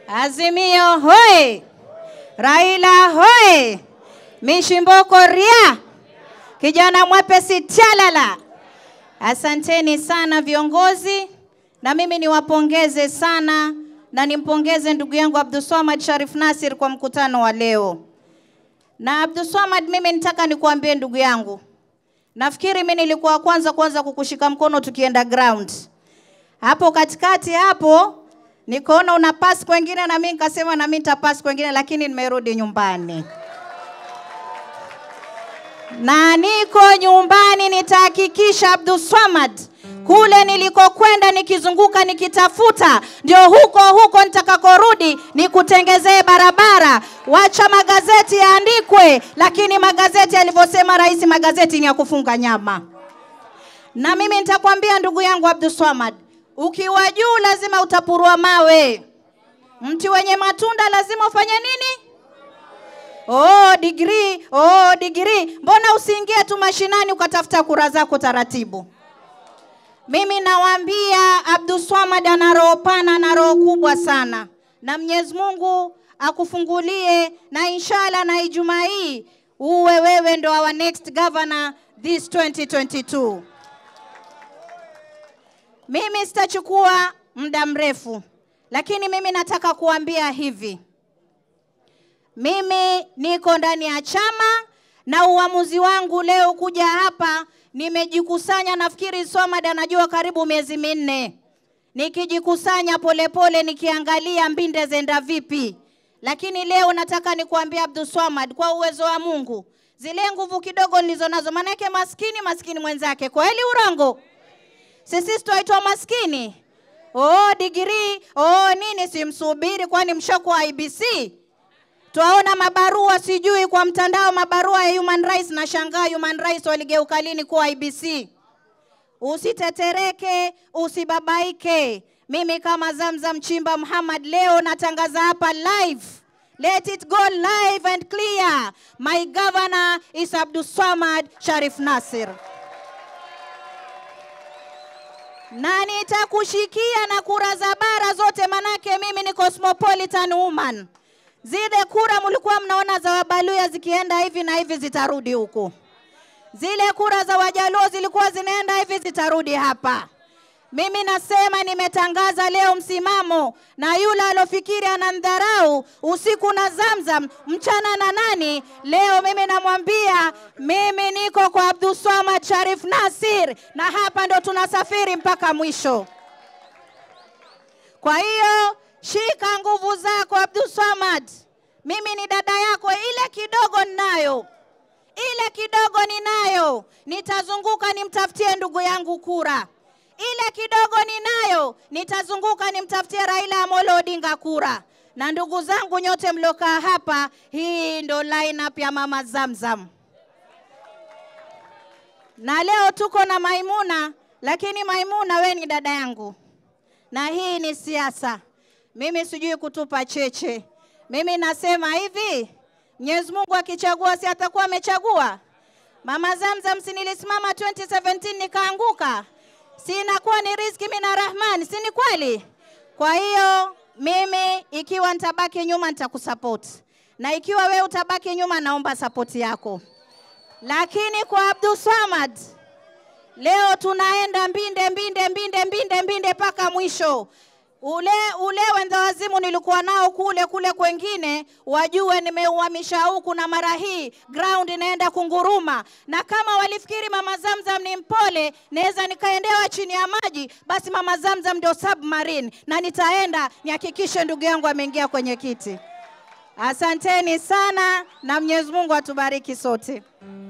Azimio hoye! Raila hoye! Mishimboko ria! Kijana mwepesi tialala! Asanteni sana viongozi, na mimi niwapongeze sana na nimpongeze ndugu yangu Abdulswamad Sharif Nasir kwa mkutano wa leo. Na Abdulswamad, mimi nitaka nikuambie ndugu yangu, nafikiri mimi nilikuwa wa kwanza kwanza kukushika mkono tukienda ground hapo katikati hapo nikaona una pass kwengine na mimi nikasema na mimi nitapass kwengine, lakini nimerudi nyumbani na niko nyumbani, nitahakikisha Abdulswamad kule nilikokwenda nikizunguka nikitafuta, ndio huko huko nitakakorudi nikutengezee barabara. Wacha magazeti yaandikwe, lakini magazeti alivyosema rais, magazeti ni ya kufunga nyama. Na mimi nitakwambia ndugu yangu Abdulswamad, ukiwa juu lazima utapurua mawe. Mti wenye matunda lazima ufanye nini? Oh, degree, oh, degree. Mbona usiingie tu mashinani ukatafuta kura zako taratibu? Mimi nawaambia Abdulswamad ana roho pana na roho kubwa sana, na Mwenyezi Mungu akufungulie, na inshallah na Ijumaa hii uwe wewe ndo our next governor this 2022. Mimi sitachukua muda mrefu, lakini mimi nataka kuambia hivi, mimi niko ndani ya chama na uamuzi wangu leo kuja hapa, nimejikusanya. Nafikiri Swamad anajua karibu miezi minne, nikijikusanya polepole, nikiangalia mbinde zenda vipi. Lakini leo nataka nikuambia Abdulswamad, kwa uwezo wa Mungu, zile nguvu kidogo nilizo nazo, maanake maskini maskini mwenzake, kweli urongo? Sisi twaitwa maskini? Oh, digrii oh, nini? Simsubiri, kwani mshakuwa IBC? Twaona mabarua sijui kwa mtandao, mabarua ya human rights. Na shangaa human rights waligeuka lini kuwa IBC? Usitetereke, usibabaike. Mimi kama Zamzam Chimba Muhammad leo natangaza hapa live. Let it go live and clear. My governor is Abdulswamad Sharif Nasir na nitakushikia na kura za bara zote, manake mimi ni cosmopolitan woman. Zile kura mlikuwa mnaona za Wabaluya zikienda hivi na hivi zitarudi huku, zile kura za Wajaluo zilikuwa zinaenda hivi zitarudi hapa. Mimi nasema nimetangaza leo msimamo, na yule alofikiri anamdharau usiku na Zamzam mchana na nani, leo mimi namwambia mimi niko kwa Abdulswamad Sharif Nasir, na hapa ndo tunasafiri mpaka mwisho. Kwa hiyo shika nguvu zako Abdulswamad, mimi ni dada yako, ile kidogo ninayo ile kidogo ninayo, nitazunguka nimtafutie ndugu yangu kura ile kidogo ninayo, nitazunguka nimtafutie Raila Amolo Odinga kura. Na ndugu zangu nyote mliokaa hapa, hii ndo lineup ya mama Zamzam, na leo tuko na Maimuna, lakini Maimuna we ni dada yangu, na hii ni siasa. Mimi sijui kutupa cheche. Mimi nasema hivi, Mwenyezi Mungu akichagua, si atakuwa amechagua mama Zamzam? Si nilisimama 2017 nikaanguka si inakuwa ni riziki mina Rahman, si ni kweli? Kwa hiyo mimi ikiwa nitabaki nyuma nitakusupport, na ikiwa we utabaki nyuma naomba sapoti yako. Lakini kwa Abdulswamad leo tunaenda mbinde mbinde mbinde mbinde mbinde mpaka mwisho. Ule ule wenda wazimu nilikuwa nao kule kule kwengine, wajue nimeuhamisha huku, na mara hii ground inaenda kunguruma. Na kama walifikiri mama Zamzam ni mpole, naweza nikaendewa chini ya maji, basi mama Zamzam ndio submarine, na nitaenda nihakikishe ndugu yangu ameingia kwenye kiti. Asanteni sana na Mwenyezi Mungu atubariki sote.